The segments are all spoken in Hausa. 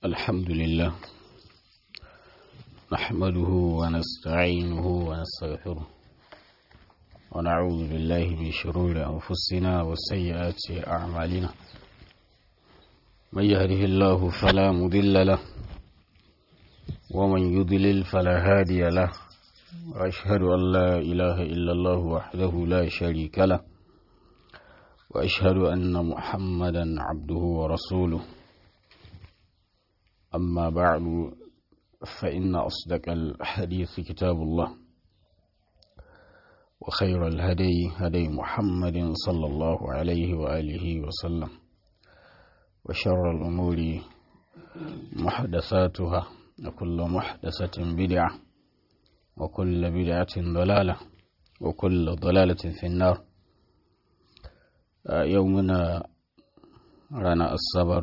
الحمد لله نحمده ونستعينه ونستغفره ونعوذ بالله من شرور أنفسنا وسيئات أعمالنا من يهده الله فلا مضل له ومن يضلل فلا هادي له وأشهد أن لا إله إلا الله وحده لا شريك له وأشهد أن محمدا عبده ورسوله أما بعد فإن أصدق الحديث كتاب الله وخير الهدي هدي محمد صلى الله عليه وآله وسلم وشر الأمور محدثاتها وكل محدثة بدعة وكل بدعة ضلالة وكل ضلالة في النار يومنا رانا الصبر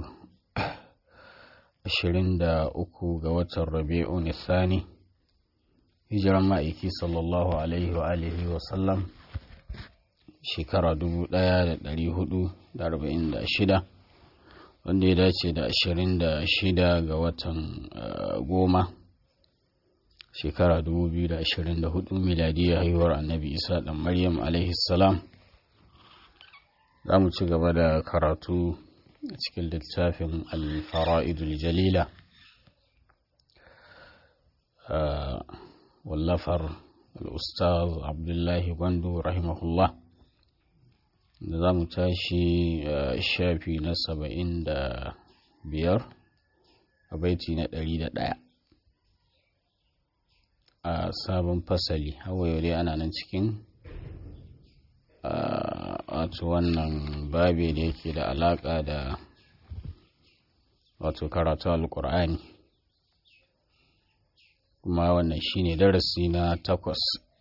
ashirin da uku ga watan rabi'un Sani, hijiran ma'aiki sallallahu alaihi wa alihi wa sallam shekara dubu ɗaya da ɗari hudu da arba'in da shida wanda ya dace da ashirin da shida ga watan goma shekara dubu biyu da ashirin da hudu miladiyya haihuwar annabi isa ɗan maryam alaihi salam za mu ci gaba da karatu a cikin littafin alfara'idul jalila wallafar al'ustaz abdullahi gwandu rahimahullah da za mu tashi shafi na saba'in da biyar a baiti na ɗari da ɗaya a sabon fasali hawa yau dai ana nan cikin wato wannan babi da yake da alaƙa da wato karatu alƙur'ani kuma wannan shine darasi na takwas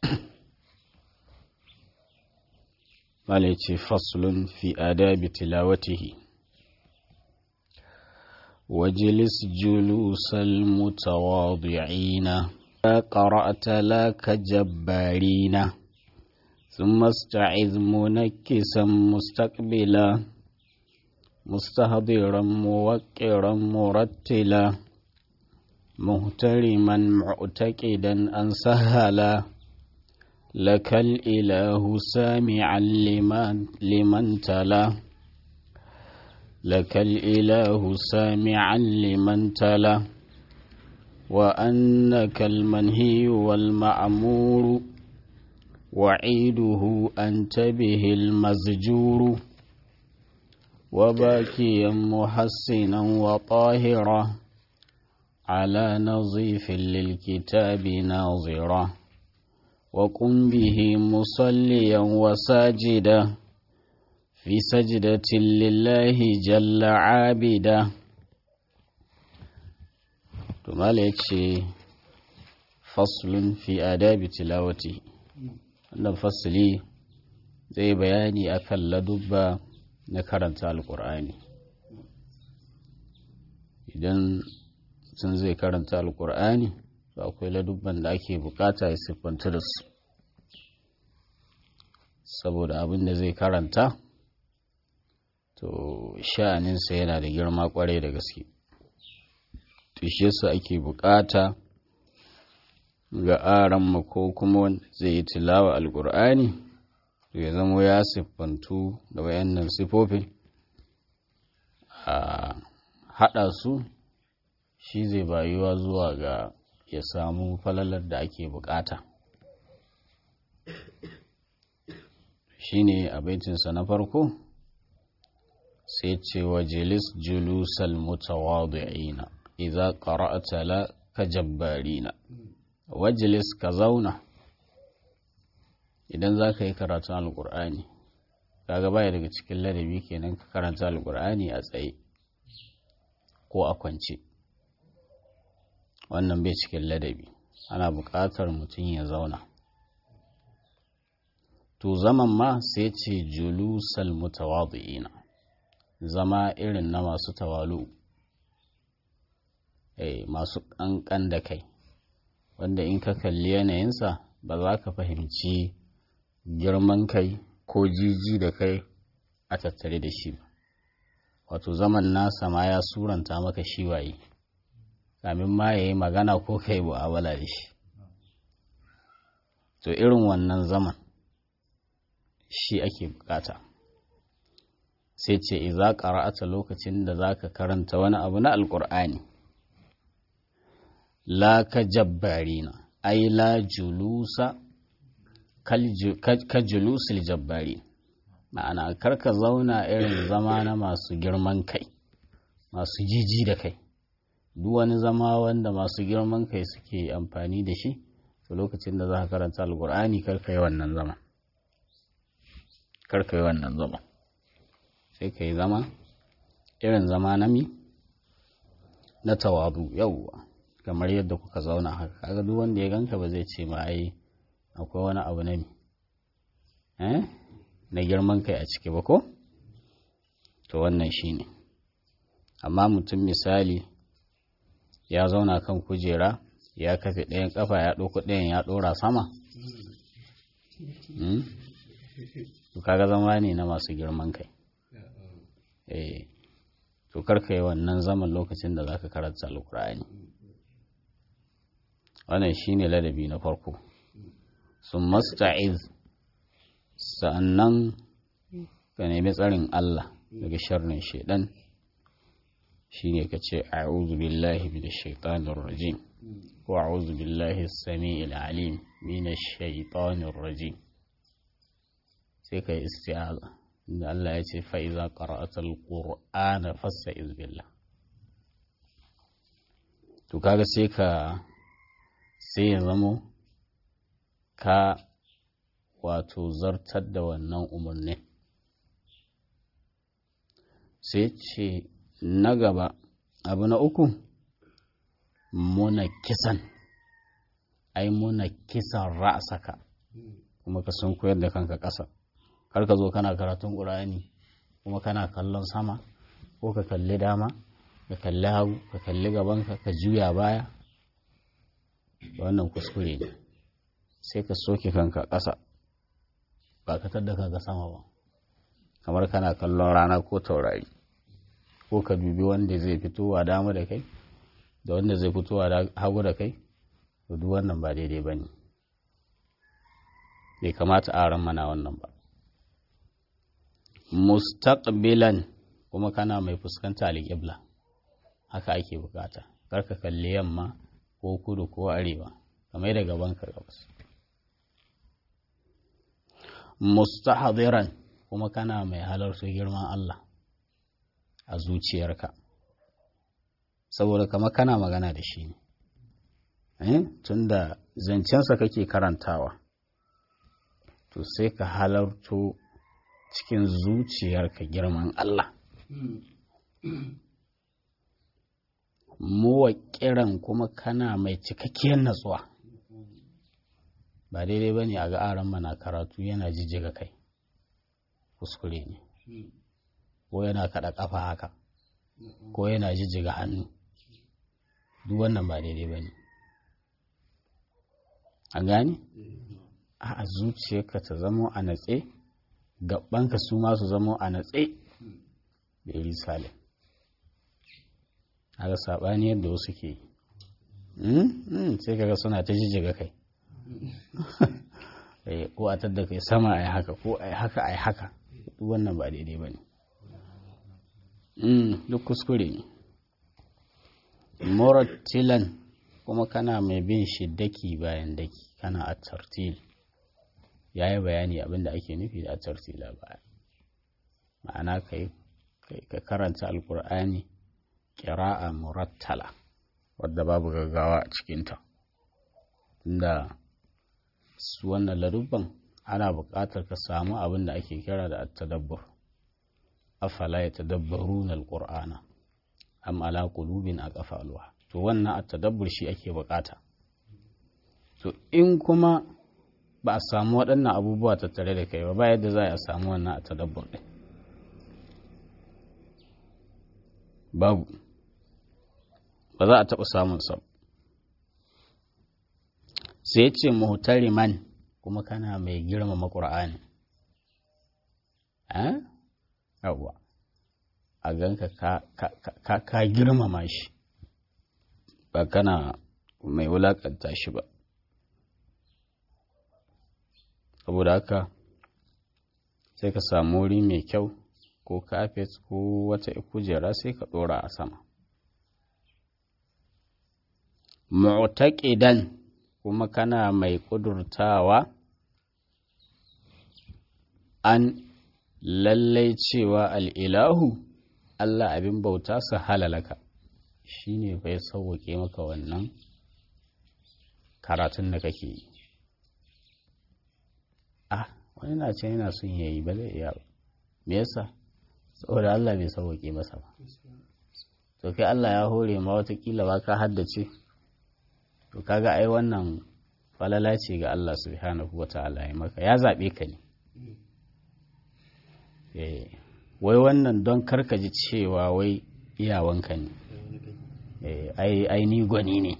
ce faslun fi adabi tilawatihi وجلس جلوس المتواضعين قرأت لك جبارين ثم استعذ منكسا مستقبلا مستهضرا موقرا مرتلا مهترما معتقدا أن سهلا لك الإله سامعا لمن, لمن تلا لك الإله سامعا لمن تلا وأنك المنهي والمأمور وعيده أنت به المزجور وباكيا محسنا وطاهرا على نظيف للكتاب ناظرا وقم به مصليا وساجدا في سجدة لله جل عابدا ثم فصل في آداب تلاوته wannan fasili zai bayani akan ladubba na karanta alkur'ani idan sun zai karanta alkur'ani to akwai ladubban da ake bukata ya siffanta da su saboda abin da zai karanta to sha'aninsa yana da girma kwarai da gaske tushe su ake bukata ga aran ko kuma wanda zai yi tilawa alkur'ani to ya zama ya siffantu da wayannan sifofin a haɗa su shi zai bayuwa zuwa ga ya samu falalar da ake bukata shi ne a baitinsa na farko sai ce wa jilis julusal mutawadi'ina idza qara'ta la ka jabbarina wajilis ka zauna idan za ka yi karatun alkur'ani kaga baya daga cikin ladabi kenan ka karanta alkur'ani a tsaye ko a kwance wannan bai cikin ladabi ana buƙatar mutum ya zauna to zaman ma sai ce julusal mutawadi'ina zama irin na masu tawalu eh masu ƙanƙan da kai wanda in ka kalli yanayinsa ba za ka fahimci girman kai ko jiji da kai a tattare da shi ba wato zaman nasa ma ya suranta maka shi waye kamin ma ya yi magana ko ka yi mu'amala da shi to irin wannan zaman shi ake bukata sai ce iza qara'ata lokacin da zaka karanta wani abu na alqur'ani la ka jabbarina ai la julusa ka julusul jabbari ma'ana karka zauna irin zama na masu girman kai masu jiji da kai duk wani zama wanda masu girman kai suke amfani da shi to lokacin da za ka karanta alkur'ani karka yi wannan zama karka yi wannan zama sai ka yi zama irin zama na mi na tawadu yauwa kamar yadda kuka zauna haka kaga duk wanda ya ganka ba zai ce ma ai akwai wani abu na mi eh na girman kai a ciki ba ko to wannan shine amma mutum misali ya zauna kan kujera ya kafe ɗayan ƙafa ya ɗauko ɗayan ya ɗora sama to kaga zama ne na masu girman kai eh to karka yi wannan zaman lokacin da zaka karanta alkur'ani wannan shine ladabi na farko sun masta'iz sa'annan ka nemi tsarin Allah daga sharrin shaidan shine ka ce a'udhu billahi minash shaitanir rajim ko a'udhu billahi as-sami'il alim minash shaitanir rajim sai ka yi isti'aza inda Allah ya ce fa iza qara'ata al-qur'ana fasta'iz billah to kaga sai ka sai ya zamo ka wato zartar da wannan umarnin sai ce na gaba abu na uku muna kisan ai muna kisan ra'asaka kuma ka sun koyar da kanka ƙasa kar ka zo kana karatun ƙur'ani kuma kana kallon sama ko ka kalli dama ka kalli hagu ka kalli gabanka ka juya baya wannan kuskure ne sai ka soke kanka ƙasa ba ka tadda kanka sama ba kamar kana kallon rana ko taurari ko ka dubi wanda zai fitowa dama da kai da wanda zai fitowa hagu da kai to duk wannan ba daidai ba ne bai kamata a ran mana wannan ba mustaqbilan kuma kana mai fuskanta alƙibla haka ake bukata karka kalli yamma ko kudu ko arewa kamar da gaban ka gabas mustahdiran kuma kana mai halarta girman Allah a zuciyarka saboda kama kana magana da shi ne tunda zancensa kake karantawa to sai ka halarto cikin zuciyarka girman Allah kiran kuma kana mai cikakkiyar natsuwa ba daidai ba ne a ga aran mana karatu yana jijjiga kai kuskure ne ko yana kaɗa ƙafa haka ko yana jijjiga hannu duk wannan ba daidai ba ne a gani a zuciyarka ta zamo a natse gabanka su masu zamo a natse da iri salim haka saɓani yadda wasu ke sai kaga suna ta jijjiga kai ko a tadda kai sama a yi haka ko a yi haka a yi haka duk wannan ba daidai ba ne duk kuskure ne morattilan kuma kana mai bin shi daki bayan daki kana a tartil ya yi bayani abinda ake nufi da a tartila baya ma'ana ka karanta alkur'ani kira'a murattala wadda babu gaggawa a cikinta tunda su wannan ladubban ana buƙatar ka samu abin da ake kira da at-tadabbur afala yatadabbaruna al-qur'ana am ala qulubin aqfaluha to wannan at-tadabbur shi ake buƙata to in kuma ba a samu waɗannan abubuwa tattare da kai ba ba yadda za a samu wannan at-tadabbur ɗin babu ba za a taɓa samun sa sai ce muhtariman kuma kana mai girmama ƙur'ani yawwa a ganka ka girmama shi ba kana mai wulakanta shi ba saboda haka sai ka samu wuri mai kyau ko kafet ko wata kujera sai ka ɗora a sama mu'taqidan kuma kana mai ƙudurtawa an lallai cewa al'ilahu Allah abin bauta su halalaka shi ne bai sauwaƙe maka wannan karatun da kake yi ah wani na ce yana son yayi ba zai iya ba me yasa saboda Allah bai sauwaƙe masa ba to kai Allah ya hore ma watakila ba ka haddace to kaga ai wannan falala ce ga Allah subhanahu wa ta'ala ya maka ya zaɓe ka ne wai wannan don karka ji cewa wai iyawanka ne ai ni gwani ne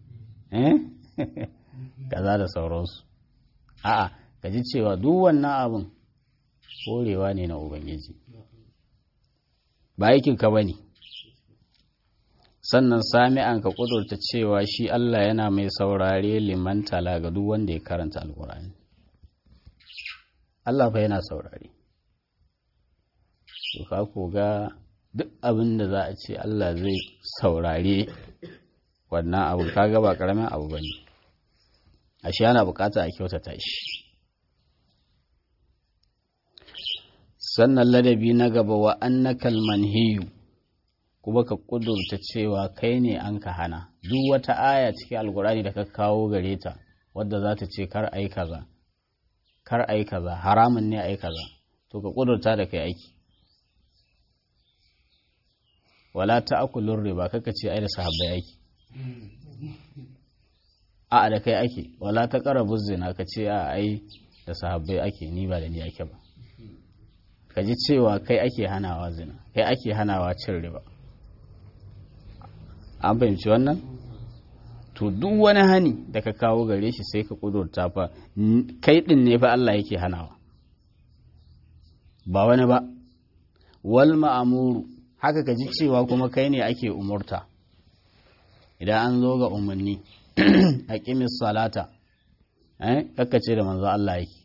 kaza da sauransu a'a ka ji cewa duk wannan abin horewa ne na ubangiji ba aikinka ba ne sannan sami'an ka kudurta cewa shi Allah yana mai saurare liman tala ga duk wanda ya karanta alkur'ani Allah fa yana saurare to ka koga duk abin da za a ce Allah zai saurare wannan abu kaga ba karamin abu bane ashe yana bukata a kyautata shi sannan ladabi na gaba wa annakal manhiyu kuma ka kudurta cewa kai ne an ka hana duk wata aya cikin alkurani da ka kawo gare ta wadda za ta ce kar ai kaza kar ai kaza haramun ne ai kaza to ka kudurta da kai aiki wala ta'kulur riba kaka ce ai da sahabbai aiki a da kai ake wala ta qarabu zina ka ce a ai da sahabbai ake ni ba da ni ake ba ka ji cewa kai ake hanawa zina kai ake hanawa cin riba an fahimci wannan to duk wani hani da ka kawo gare shi sai ka kudurta fa kai din ne fa Allah yake hanawa ba wani ba wal ma'amuru haka ka ji cewa kuma kai ne ake umurta idan an zo ga umarni a ƙimis salata eh ce da manzo Allah yake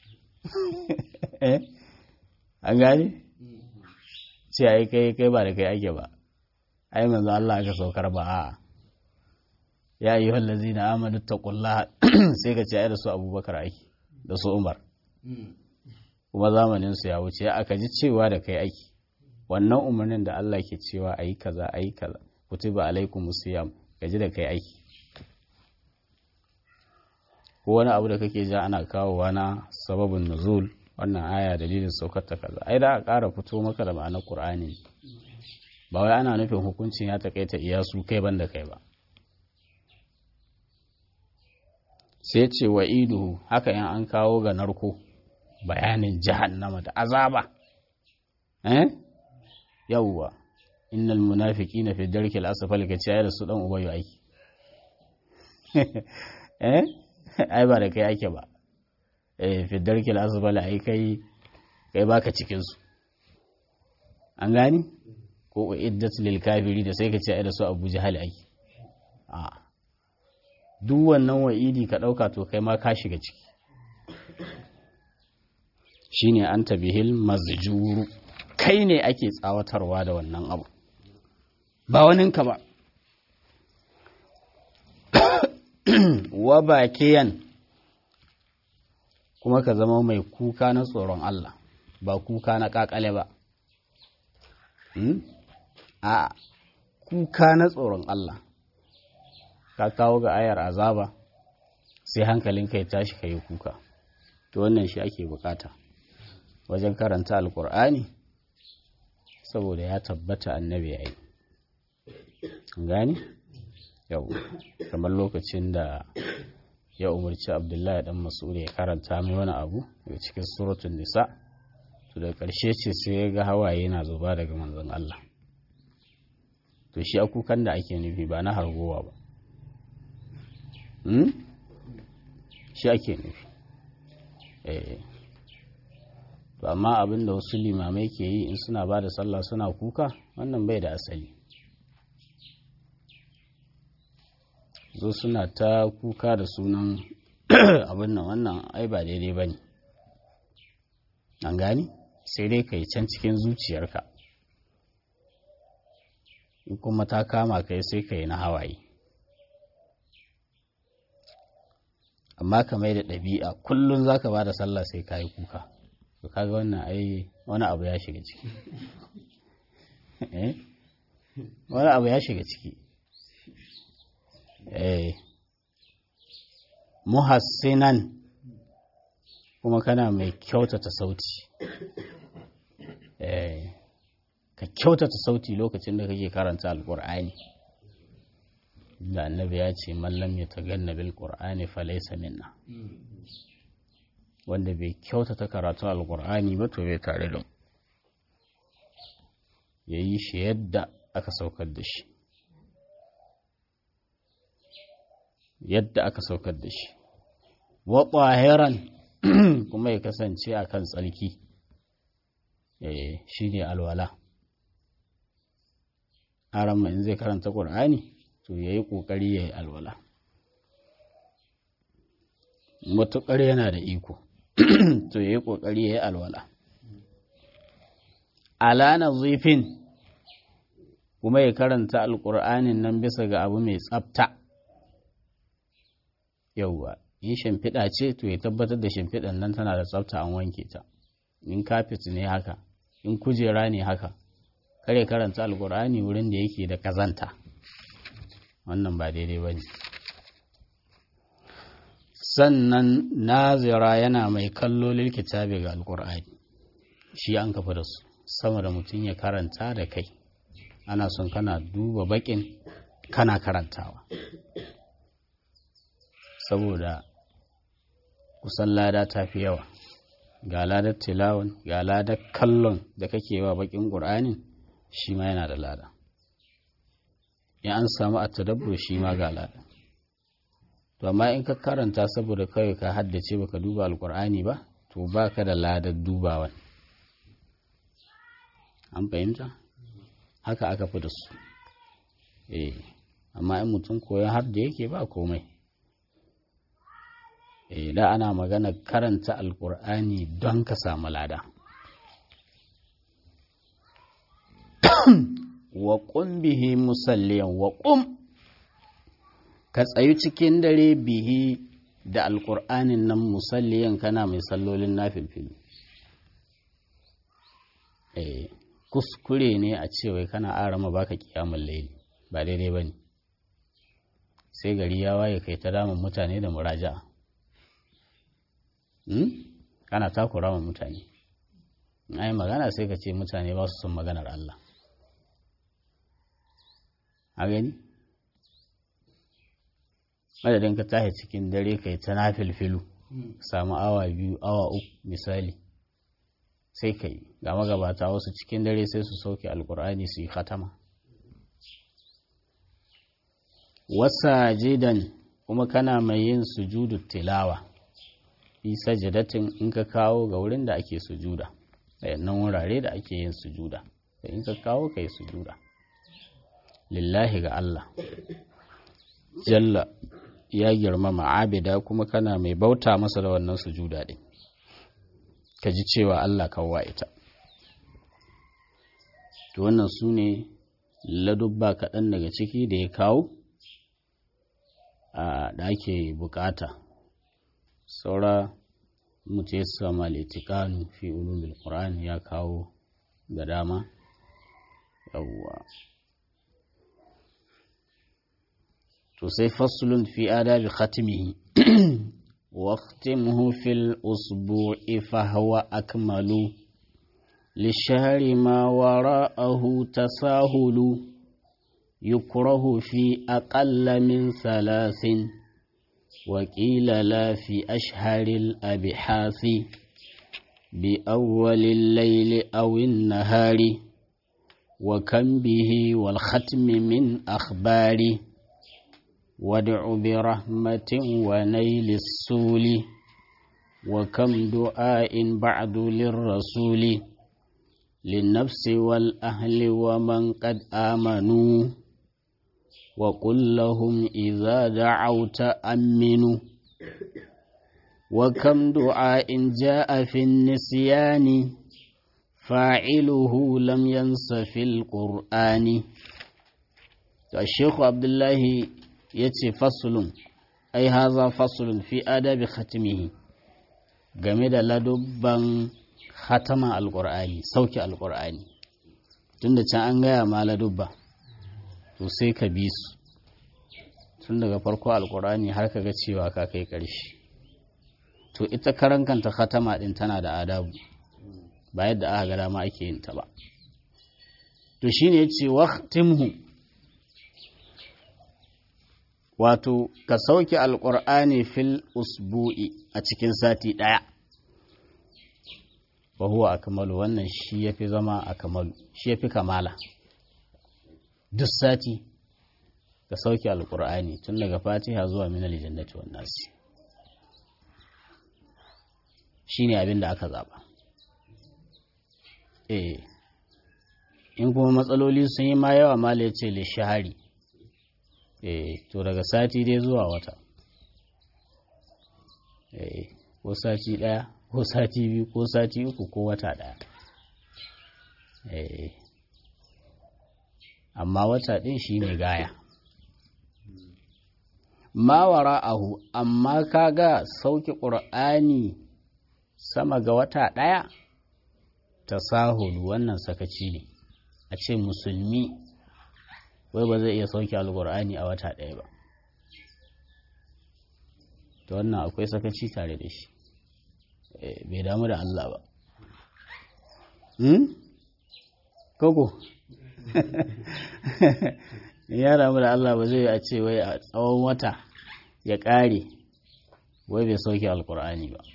an gani ce ai kai kai ba da kai ake ba ai manzo Allah aka saukar ba a ya yi wallazi na amadu taqullaha sai ka ce ai da su abubakar aiki da su umar kuma zamanin su ya wuce aka ji cewa da kai aiki wannan umarnin da Allah ke cewa ayi kaza ayi kaza kutiba alaikum siyam gaji da kai aiki ko wani abu da kake ja ana kawowa na sababin nuzul wannan aya dalilin saukar ta kaza ai da a ƙara fito maka da ma'anar qur'ani ba wai ana nufin hukuncin ya takaita iya su kai banda kai ba sai ce wa iduhu haka yan an kawo ga narko bayanin jahannama da azaba eh yawwa innal munafiqina fi darkil asfali ka ce da su dan ubayu aiki eh ai ba da kai ake ba eh fi darkil asfali ai kai kai baka cikin su an gani ko iddat lil kafiri da sai ka ce ai da su Abu Jahal aiki a duk wannan wa'idi ka dauka to kai ma ka shiga ciki shine anta bihil mazjuru kai ne ake tsawatarwa da wannan abu ba waninka ba wa bakiyan kuma ka zama mai kuka na tsoron Allah ba kuka na kakale ba a kuka na tsoron Allah ka kawo ga ayar azaba sai hankalinka ya tashi ka yi kuka to wannan shi ake bukata wajen karanta alkur'ani saboda ya tabbata annabi ya yi gani yau kamar lokacin da ya umarci abdullahi dan mas'ud ya karanta mai wani abu daga cikin suratun nisa to da ƙarshe ce sai ya ga hawaye na zuba daga manzon Allah to shi akukan da ake nufi ba na hargowa ba shi ake nufi eh to amma abin da wasu limamai ke yi in suna ba da sallah suna kuka wannan bai da asali zo suna ta kuka da sunan abin nan wannan ai ba daidai ba ne an gani sai dai ka yi can cikin zuciyarka in kuma ta kama kai sai ka yi na hawaye amma ka mai da ɗabi'a kullum za ka ba da sallah sai ka yi kuka to kaga wannan ai wani abu ya shiga ciki wani abu ya shiga ciki eh muhassinan kuma kana mai kyautata sauti eh ka kyautata sauti lokacin da kake karanta alkur'ani da annabi ya ce mallam ya taganna bil qur'ani falaysa minna wanda bai kyautata karatu alkur'ani ba to bai tare da ya yi shi yadda aka saukar da shi yadda aka saukar da shi wa ƙwahiran kuma ya kasance a kan tsarki shi ne alwala aran in zai karanta ƙur'ani to ya yi ƙoƙari ya yi alwala matuƙar yana da iko to ya yi ƙoƙari ya yi alwala alana zifin kuma ya karanta alƙur'anin nan bisa ga abu mai tsafta yauwa in shimfiɗa ce to ya tabbatar da shimfiɗan nan tana da tsafta an wanke ta in kafet ne haka in kujera ne haka kare karanta alƙur'ani wurin da yake da kazanta wannan ba daidai ba ne sannan nazira yana mai kallo kitabi ga alƙur'ani shi an kafa da su sama da mutum ya karanta da kai ana son kana duba bakin kana karantawa saboda kusan lada ta fi yawa ga ladar tilawan ga ladar kallon da kake wa bakin ƙur'anin shi ma yana da lada in an samu a tadabbur shi ma ga lada to amma in ka karanta saboda kawai ka haddace baka duba alƙur'ani ba to baka da ladar dubawan an fahimta haka aka fi da su eh amma in mutum koyon har da yake ba komai eh da ana magana karanta alkur'ani don ka samu lada wa bihi musalliyan wa ƙum ka tsayu cikin dare bihi da alkur'anin nan musalliyan kana mai sallolin nafilfilu eh kuskure ne a cewa kana arama baka kiyamun laili ba daidai bane sai gari ya waye kai ta damun mutane da muraja'a hmm? kana takura wa mutane ai magana sai ka ce mutane ba su son maganar Allah a gani madadin ka tashi cikin dare kai ta nafilfilu samu awa biyu awa uku misali sai ka yi ga magabata wasu cikin dare sai su sauke alkur'ani su yi khatama wasa jidan kuma kana mai yin sujudu tilawa fi sajadatin in ka kawo ga wurin da ake sujuda nan wurare da ake yin sujuda da in ka kawo ka yi sujuda lillahi ga Allah jalla ya girmama abida kuma kana mai bauta masa da wannan sujuda din ka ji cewa Allah kawwa ita to wannan su ne ladubba kaɗan daga ciki da ya kawo a da ake bukata saura mutu ya sama litikanu fi ulumul qur'an ya kawo da dama yawwa to sai faslun fi adabi khatimihi واختمه في الأسبوع فهو أكمل للشهر ما وراءه تساهل يكره في أقل من ثلاث وقيل لا في أشهر الأبحاث بأول الليل أو النهار وكم به والختم من أخبار وادع برحمة ونيل السول وكم دعاء بعد للرسول للنفس والأهل ومن قد آمنوا وقل لهم إذا دعوت أمنوا وكم دعاء جاء في النسيان فاعله لم ينس في القرآن الشيخ عبد الله يتي فصل أي هذا فصل في آداب ختمه game da ladubban khatama alƙur'ani sauke alƙur'ani tunda can an gaya ma ladubba to sai ka bi su tun daga farko alƙur'ani har ka ga cewa ka kai ƙarshe to ita karan kanta khatama din tana da adabu ba yadda aka ga dama ake yin ta ba to shine yace waqtimhu wato ka sauke alqur'ani fil usbu'i a cikin sati daya wa huwa akmalu wannan shi yafi zama akmalu shi yafi kamala duk sati ka sauke alqur'ani tun daga fatiha zuwa minal jannati wan nasi shine abin da aka zaba eh in kuma matsaloli sun yi ma yawa mala ya ce lishahari eh to daga sati dai zuwa wata eh ko sati daya ko sati biyu ko sati uku ko wata daya eh amma wata din shine gaya ma wara'ahu amma kaga sauke qur'ani sama ga wata daya tasahulu wannan sakaci ne a ce musulmi wai ba zai iya sauke alkur'ani a wata ɗaya ba to wannan akwai sakaci tare da shi bai damu da Allah ba koko ya damu da Allah ba zai a ce wai a tsawon wata ya ƙare wai bai sauke alkur'ani ba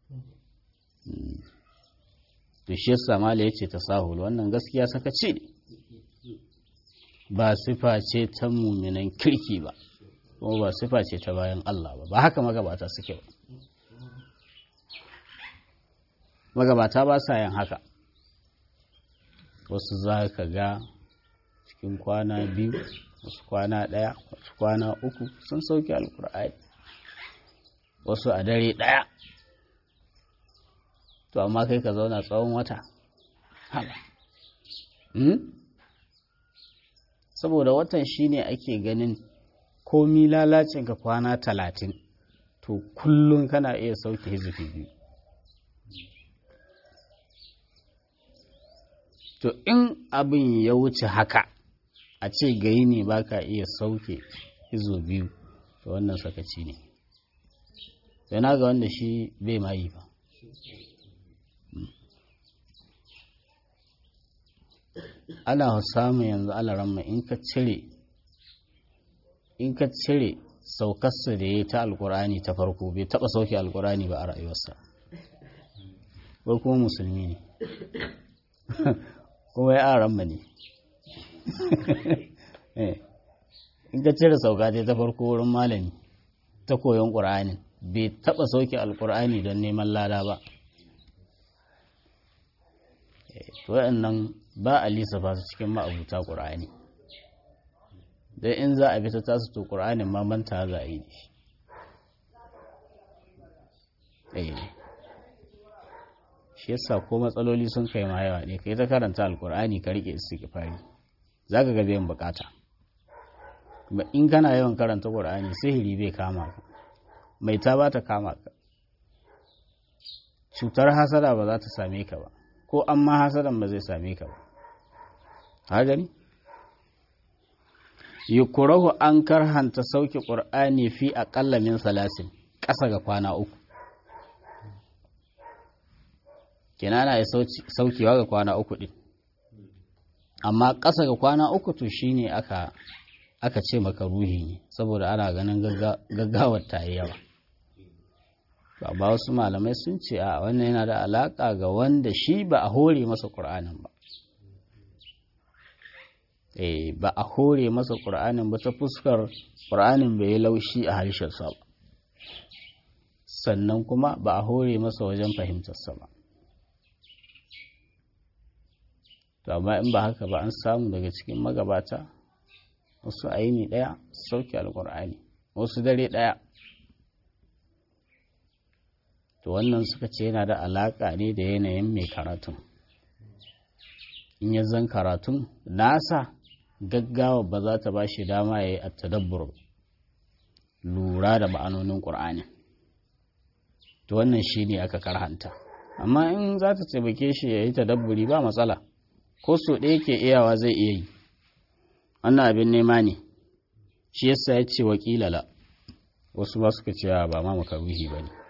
to shi yasa mala yace tasahul wannan gaskiya sakaci ne ba sifa ce ta muminan kirki ba kuma ba sifa ce ta bayan Allah ba ba haka magabata suke ba magabata ba sa yin haka wasu za ka ga cikin kwana biyu wasu kwana ɗaya wasu kwana uku sun sauke alkur'ani wasu a dare ɗaya to amma kai ka zauna tsawon wata haba saboda watan shine ake ganin komi lalacin ka kwana talatin to kullum kana iya sauke hizifi biyu to in abin ya wuce haka a ce gayi ne baka iya sauke hizo biyu to wannan sakaci ne yana ga wanda shi bai ma yi ba ana samun yanzu alaramma in ka cire in ka cire saukarsa da ya ta alkurani ta farko bai taba sauke alkurani ba a rayuwarsa ko kuma musulmi ne kuma ya aramma ne in ka cire sauka ta farko wurin malami ta koyon ƙur'anin bai taba sauke alkurani don neman lada ba waɗannan ba a lissafa su cikin ma'abuta ƙur'ani don in za a bi ta tasu to ƙur'anin ma manta za a yi da shi shi yasa ko matsaloli sun kai ma yawa ne kai ta karanta alƙur'ani ka rike istighfari za ka ga biyan bukata kuma in kana yawan karanta ƙur'ani sihiri bai kama ka mai ta ba ta kama ka cutar hasada ba za ta same ka ba ko an ma hasadan ba zai same ka ba ha gani yukurahu an karhanta sauke ƙur'ani fi aƙalla min salasin ƙasa ga kwana uku kina na saukewa ga kwana uku ɗin amma ƙasa ga kwana uku to shine aka aka ce maka ruhi ne saboda ana ganin gaggawar ta yi yawa ba wasu malamai sun ce a wannan yana da alaƙa ga wanda shi ba a hore masa ƙur'anin ba eh ba a hore masa ƙur'anin ba ta fuskar ƙur'anin bai yi laushi a harshensa ba sannan kuma ba a hore masa wajen fahimtarsa ba to amma in ba haka ba an samu daga cikin magabata wasu aini ɗaya sauke alkur'ani wasu dare ɗaya to wannan suka ce yana da alaƙa ne da yanayin mai karatun in ya zan karatun nasa gaggawa ba za ta ba shi dama ya yi a tadabbur lura da ma'anonin ƙur'ani to wannan shi ne aka karhanta amma in za ta taimake shi ya yi tadabburi ba matsala ko so ɗaya ke iyawa zai iya yi wannan abin nema ne shi yasa ya ce wakilala wasu ba suka cewa ba ma makaruhi ba ne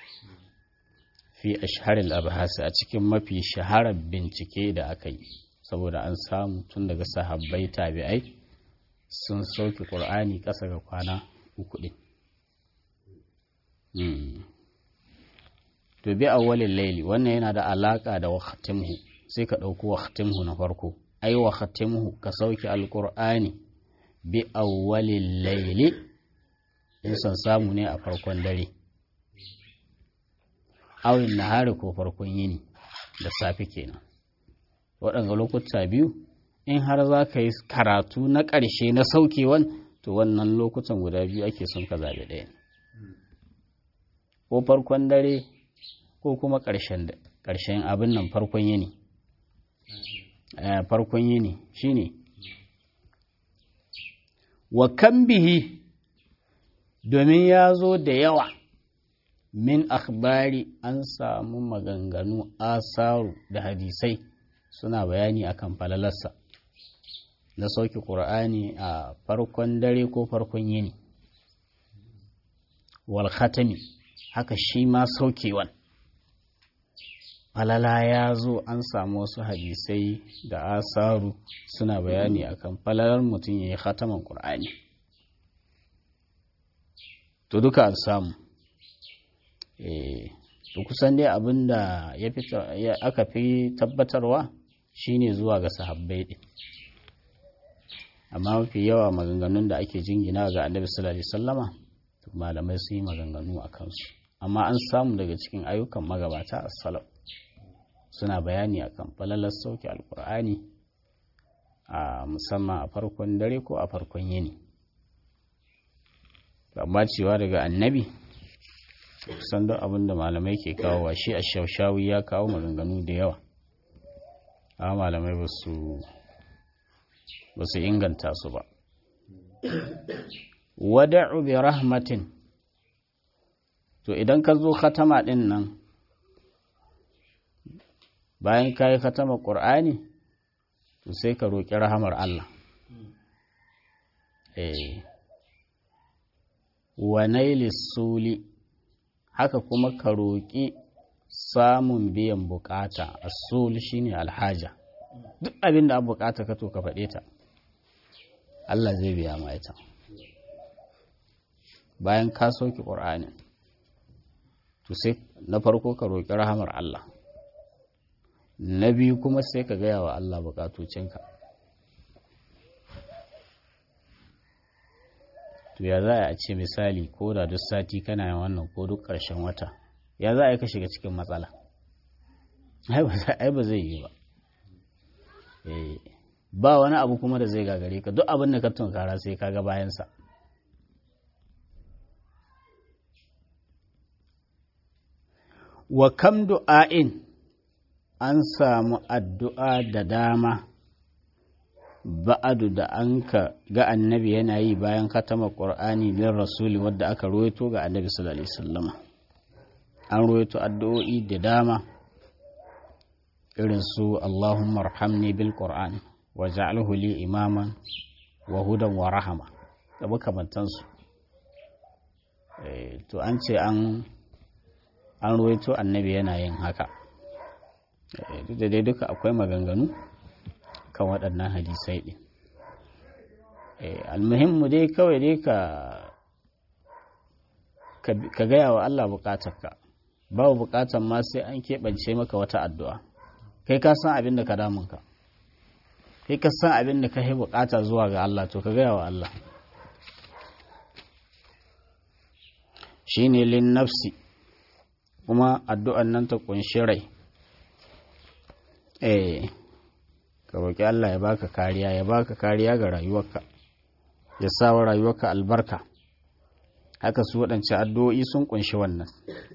fi ashharil abhasi a cikin mafi shaharar bincike da aka yi saboda an samu tun daga sahabbai tabi'ai sun sauke ƙur'ani ƙasa ga kwana uku ɗin to bi awwalin laili wannan yana da alaƙa da waqtimhu sai ka ɗauki waqtimhu na farko ai waqtimhu ka sauke alƙur'ani bi awwalin laili in son samu ne a farkon dare awin nahari ko farkon yini da safe kenan waɗanga lokuta biyu in har za ka yi karatu na ƙarshe na saukewan to wannan lokutan guda biyu ake son ka zaɓi ɗaya ko farkon dare ko kuma ƙarshen abin nan farkon yini farkon yini shine wa kan bihi domin ya zo da yawa min akhbari an samu maganganu asaru da hadisai suna bayani akan falalarsa na sauki ƙur'ani a farkon dare ko farkon yini wal khatami haka shi ma saukewan falala ya zo an samu wasu hadisai da asaru suna bayani akan falalar mutum ya yi khataman ƙur'ani to duka an samu to kusan dai abin da aka fi tabbatarwa shine zuwa ga sahabbai ɗin amma mafi yawa maganganun da ake jingina ga annabi sallallahu alaihi wasallama malamai sun yi maganganu a kansu amma an samu daga cikin ayyukan magabata a salaf suna bayani akan falalar sauke alkur'ani a musamman a farkon dare ko a farkon yini amma cewa daga annabi kusan duk abin da malamai ke kawo wa shi a shaushawi ya kawo maganganu da yawa amma malamai ba su inganta su ba wada'u bi rahmatin to idan ka zo khatama din nan bayan ka yi khatama ƙur'ani to sai ka roƙi rahamar Allah eh wa nailis suli haka kuma ka roƙi samun biyan bukata asul shine alhaja duk abin da bukata ka to ka faɗe ta Allah zai biya ma ita bayan ka sauki ƙur'ani to sai na farko ka roƙi rahamar Allah na biyu kuma sai ka gaya wa Allah bukatocinka to ya za a ce misali ko da duk sati kana yin wannan ko duk ƙarshen wata ya za a yi ka shiga cikin matsala ai ba zai yi ba ba wani abu kuma da zai gagare ka duk abin da ka tunkara sai ka ga bayansa wa kam du'a'in an samu addu'a da dama ba'adu da an ka ga annabi yana yi bayan katama ƙur'ani bin rasuli wadda aka ruwaito ga annabi sallallahu alaihi wasallam an ruwaito addu'o'i da dama irin su Allahumma arhamni bil qur'an wa ja'alhu li imaman wa hudan wa rahama da makamantansu to an ce an an ruwaito annabi yana yin haka duk da dai duka akwai maganganu kan waɗannan hadisai ɗin almuhimmu dai kawai dai ka ka gaya wa Allah bukatarka babu bukatar ma sai an keɓance maka wata addu'a kai ka san abin da ka damunka kai ka san abin da ka yi bukata zuwa ga Allah to ka gaya wa Allah shi ne lin nafsi kuma addu'an nan ta kunshi rai eh ka roƙi Allah ya baka kariya ya baka kariya ga rayuwarka ya sa wa rayuwarka albarka haka su waɗance addu'o'i sun ƙunshi wannan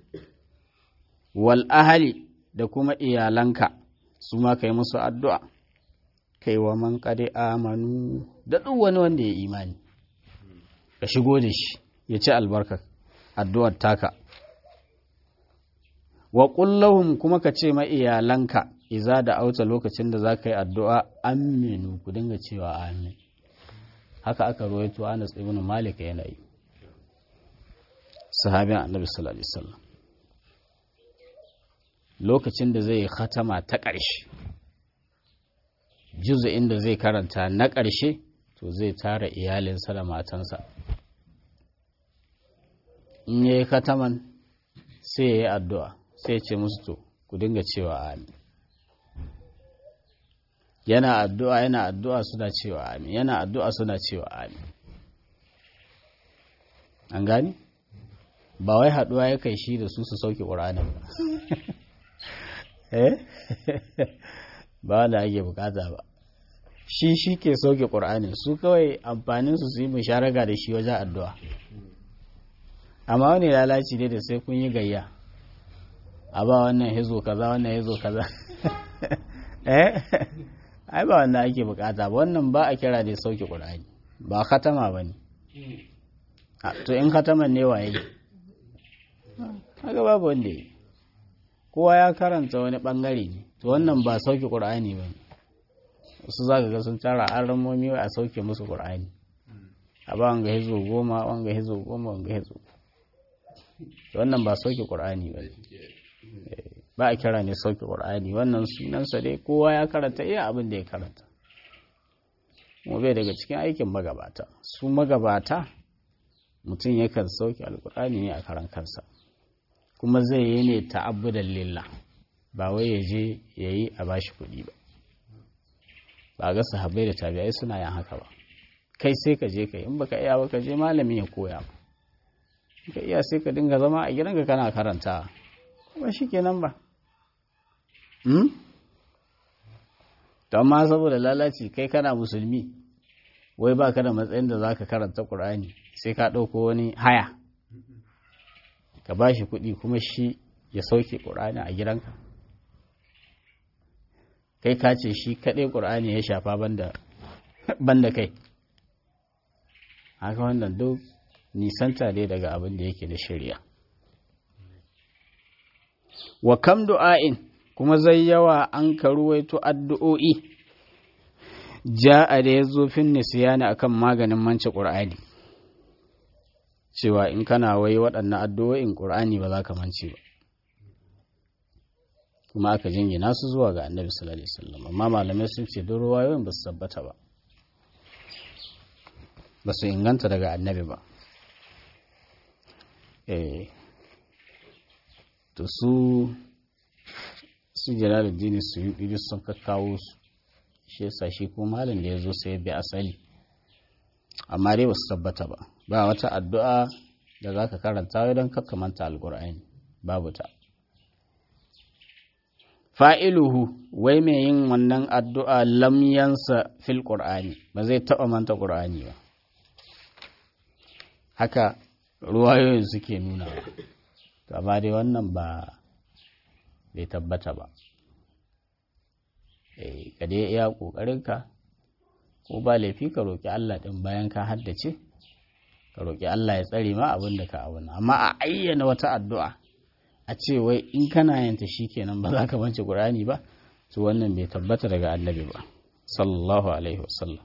wal ahali da kuma iyalanka su ma kai musu addu'a kai wa man kade amanu da duk wani wanda ya imani ka shigo da shi ya ci albarka addu'ar taka wa kullahum kuma ka ce ma iyalanka iza da auta lokacin da za ka yi addu'a aminu ku dinga cewa amin haka aka rawaito Anas ibn Malik yana yi sahabin annabi sallallahu alaihi wasallam lokacin da zai khatama ta ƙarshe juzu'in da zai karanta na ƙarshe to zai tara iyalinsa da matansa in yayi khataman sai ya yi addu'a sai ya ce musu to ku dinga cewa amin yana addu'a yana addu'a suna cewa amin yana addu'a suna cewa amin an gani ba wai haduwa ya kai shi da su su sauke ƙuranin ba eh ba wanda ake bukata ba shi shi ke sauke ƙuranin su kawai amfaninsu su yi musharaka da shi wajen addu'a amma wani lalaci ne da sai kun yi gayya a ba wannan hizo kaza wannan hizo kaza eh ai ba wannan ake bukata ba wannan ba a kira da sauke ƙur'ani ba khatama ba ne to in khataman ne waye haka babu wanda yi kowa ya karanta wani bangare ne to wannan ba sauke ƙur'ani ba ne wasu za ka ga sun tara an ramomi a sauke musu ƙur'ani a ba wanga hizo goma wanga hizo goma wanga hizo wannan ba sauke ƙur'ani ba ne ba a kira ne sauke ƙur'ani wannan sunansa dai kowa ya karanta iya abin da ya karanta mu bai daga cikin aikin magabata su magabata mutum yakan sauke alƙur'ani ne a karan kansa kuma zai yi ne ta'abbudan lillah ba wai ya je ya yi a bashi kuɗi ba ba ga sahabbai da tabi'ai suna yin haka ba kai sai ka je ka yi in baka iya ba ka je malami ya koya ba ka iya sai ka dinga zama a gidanka kana karanta ba shi kenan ba to amma saboda lalaci kai kana musulmi wai ba ka da matsayin da za ka karanta ƙur'ani sai ka ɗauko wani haya ka ba shi kuɗi kuma shi ya sauke ƙur'ani a gidanka kai ka ce shi kaɗai ƙur'ani ya shafa banda kai haka wannan duk nisanta ne daga abin da yake da shirya wa kam du'a'in kuma zai yawa an karuwaito addu'o'i ja'a da ya zo fin nisiyani akan maganin mance ƙur'ani cewa in kana wai waɗannan addu'o'in ƙur'ani ba za ka mance ba kuma aka jingina su zuwa ga annabi sallallahu alaihi wasallam amma malamai sun ce don ruwayoyin ba su tabbata ba ba su inganta daga annabi ba eh to su su jalaluddin su yi ɗiri sun kakkawo su shi yasa shi ko malin da ya zo sai bi asali amma dai ba su tabbata ba ba wata addu'a da za ka karanta don kakkamanta alkur'ani babu ta fa'iluhu wai mai yin wannan addu'a lamyansa fil ƙur'ani ba zai taɓa manta ƙur'ani ba haka ruwayoyin suke nuna ba amma dai wannan ba bai tabbata ba ka dai iya ƙoƙarinka ko ba laifi ka roƙi Allah ɗin bayan ka haddace ka roƙi Allah ya tsare ma abin da ka abuna amma a ayyana wata addu'a a ce wai in kana yanta shi kenan ba za ka bance ƙur'ani ba to wannan bai tabbata daga annabi ba sallallahu alaihi wasallam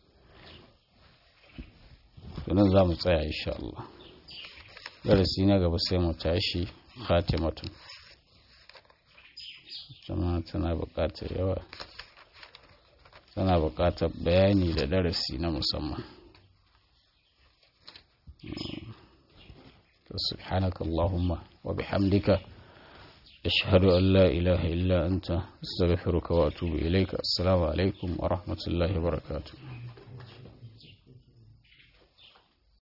tunan za mu tsaya insha Allah darasi na gaba sai mu tashi khatimatun jama'a tana buƙatar yawa tana buƙatar bayani da darasi na musamman سبحانك اللهم وبحمدك أشهد أن لا إله إلا أنت استغفرك وأتوب إليك السلام عليكم ورحمة الله وبركاته